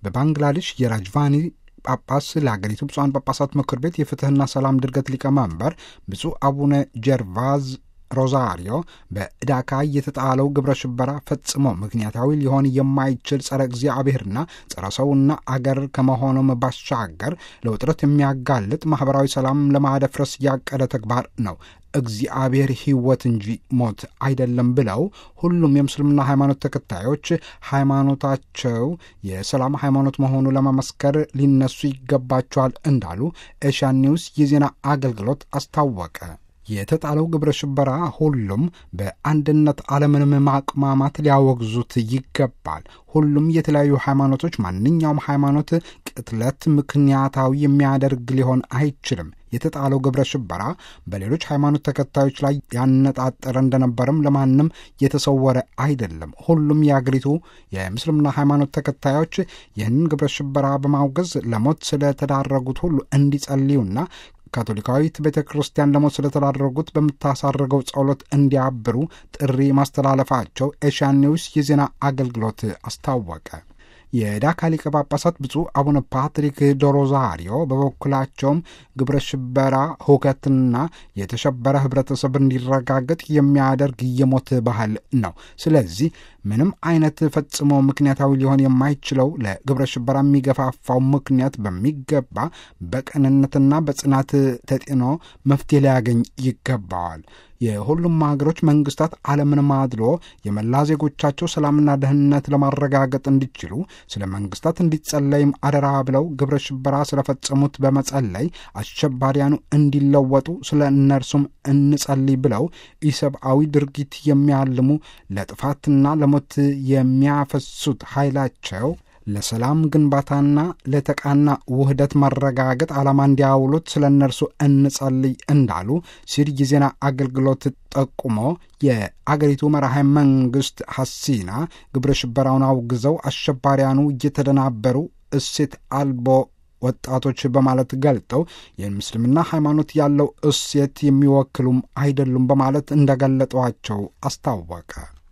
በባንግላዴሽ የራጅቫኒ ጳጳስ ለሀገሪቱ ብፁዓን ጳጳሳት ምክር ቤት የፍትህና ሰላም ድርገት ሊቀመንበር ብፁዕ አቡነ ጀርቫዝ ሮዛሪዮ በዳካ የተጣለው ግብረ ሽበራ ፈጽሞ ምክንያታዊ ሊሆን የማይችል ጸረ እግዚአብሔርና ጸረ ሰውና አገር ከመሆኑም ባሻገር ለውጥረት የሚያጋልጥ ማህበራዊ ሰላም ለማደፍረስ ያቀደ ተግባር ነው። እግዚአብሔር ሕይወት እንጂ ሞት አይደለም ብለው ሁሉም የምስልምና ሃይማኖት ተከታዮች ሃይማኖታቸው የሰላም ሃይማኖት መሆኑ ለመመስከር ሊነሱ ይገባቸዋል እንዳሉ ኤሽያን ኒውስ የዜና አገልግሎት አስታወቀ። የተጣለው ግብረ ሽበራ ሁሉም በአንድነት ዓለምንም ማቅማማት ሊያወግዙት ይገባል። ሁሉም የተለያዩ ሃይማኖቶች ማንኛውም ሃይማኖት ቅጥለት ምክንያታዊ የሚያደርግ ሊሆን አይችልም። የተጣለው ግብረ ሽበራ በሌሎች ሃይማኖት ተከታዮች ላይ ያነጣጠረ እንደነበርም ለማንም የተሰወረ አይደለም። ሁሉም የአገሪቱ የምስልምና ሃይማኖት ተከታዮች ይህንን ግብረ ሽበራ በማውገዝ ለሞት ስለተዳረጉት ሁሉ እንዲጸልዩና ካቶሊካዊት ቤተ ክርስቲያን ለሞት ስለተዳረጉት በምታሳርገው ጸሎት እንዲያብሩ ጥሪ ማስተላለፋቸው ኤሽያን ኒውስ የዜና አገልግሎት አስታወቀ። የዳካ ሊቀ ጳጳሳት ብፁዕ አቡነ ፓትሪክ ዶሮዛሪዮ በበኩላቸውም ግብረ ሽበራ ሁከትና የተሸበረ ህብረተሰብ እንዲረጋገጥ የሚያደርግ የሞት ባህል ነው። ስለዚህ ምንም አይነት ፈጽሞ ምክንያታዊ ሊሆን የማይችለው ለግብረ ሽበራ የሚገፋፋው ምክንያት በሚገባ በቅንነትና በጽናት ተጤኖ መፍትሄ ሊያገኝ ይገባዋል። የሁሉም ሀገሮች መንግስታት ዓለምንም አድሎ የመላ ዜጎቻቸው ሰላምና ደህንነት ለማረጋገጥ እንዲችሉ ስለ መንግስታት እንዲጸለይም አደራ ብለው ግብረ ሽበራ ስለፈጸሙት በመጸለይ አሸባሪያኑ እንዲለወጡ ስለ እነርሱም እንጸልይ ብለው ኢሰብአዊ ድርጊት የሚያልሙ ለጥፋትና ለሞት የሚያፈሱት ኃይላቸው ለሰላም ግንባታና ለተቃና ውህደት መረጋገጥ ዓላማ እንዲያውሉት ስለ እነርሱ እንጸልይ እንዳሉ ሲል የዜና አገልግሎት ጠቁሞ የአገሪቱ መራሄ መንግስት ሐሲና ግብረ ሽበራውን አውግዘው አሸባሪያኑ እየተደናበሩ እሴት አልቦ ወጣቶች በማለት ገልጠው የምስልምና ሃይማኖት ያለው እሴት የሚወክሉም አይደሉም በማለት እንደገለጧቸው አስታወቀ።